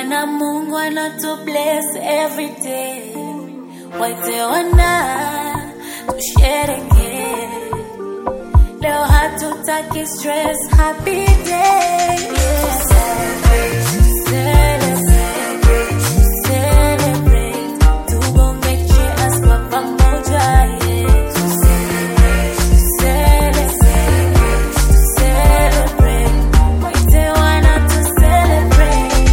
Mana Mungu anatu bless every day. Waite wana tushereke. Leo hatutaki stress, happy day. Yeah. Celebrate, celebrate. Tubonge cheers kwa pamoja, yeah. Celebrate, celebrate. Waite wana tu celebrate.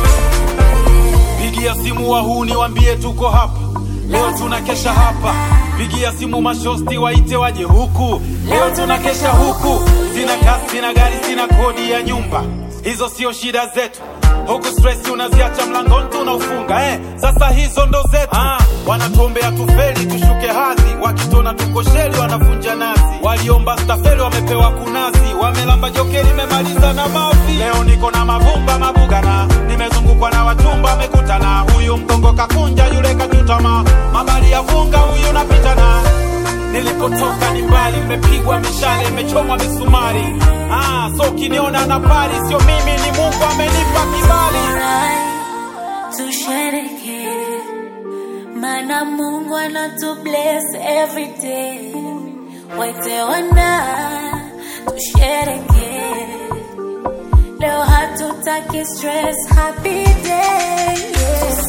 Pigia simu wahuni wambie tuko hapa leo, tunakesha hapa. Pigia simu mashosti waite waje huku leo, tunakesha huku. Sina kasi, sina gari, sina kodi ya nyumba, hizo sio shida zetu. Huku stress unaziacha mlangoni tunaufunga eh. Sasa hizo ndo zetu ah, wanatuombea tufeli tushuke hadhi, wakitona tuko sheli wanavunja nazi. Waliomba stafeli wamepewa kunazi, wamelamba jokeli memaliza na mavi. Leo niko na mavumba mabugana, nimezungukwa na wachumba wamekutana. Huyu mgongo kakunja, yule kachutama, mabali ya vunga, huyu napitana Nilipotoka ni mbali, mmepigwa mishale, imechomwa misumari. Ah, so ukiniona na pari, sio mimi, ni Mungu amenipa kibali. Alright, tushereke mana Mungu anatu bless every day. Waite wana tushereke, leo hatutaki stress, happy day. Yeah.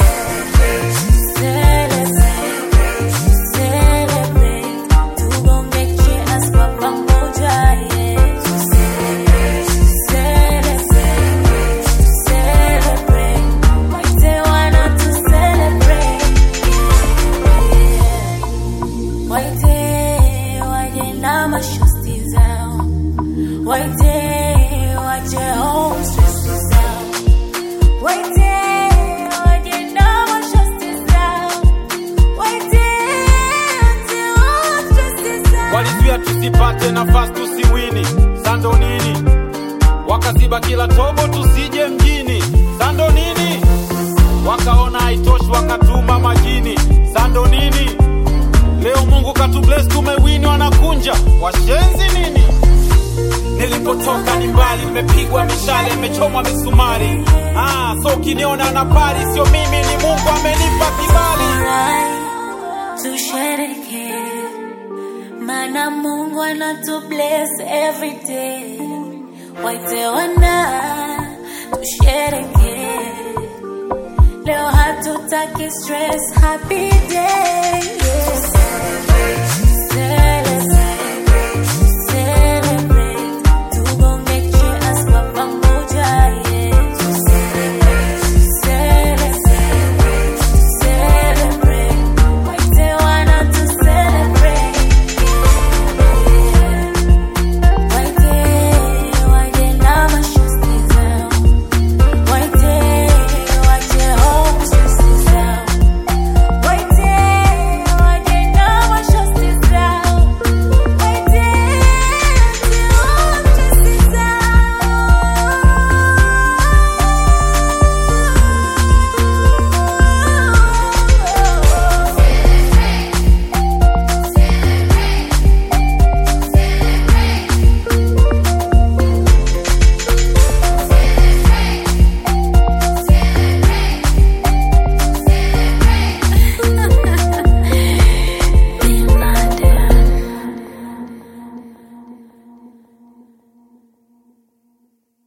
Celebrate, celebrate, tubonge cheers kwa pamoja, yeah. Celebrate, celebrate, waite wana tu celebrate, yeah. Waite waje na mashosti zao, waite waje home stress zao, waite waje na mashosti zao, waite waje home stress zao. Walizuia tusipate nafasi tusiwini, sando nini? Wakaziba kila tobo tusije mjini, sando nini? Wakaona haitoshi wakatuma majini, sando nini? Leo Mungu katubless tumewini, wanakunja washenzi nini? Nilipotoka ni mbali, mmepigwa mishale, imechomwa misumari. Ah, so ukiniona na pari, sio mimi, ni Mungu amenipa kibali. Alright, tushereke mana Mungu anatu bless every day. Waite wana tushereke, leo hatutaki stress, happy day. Yeah.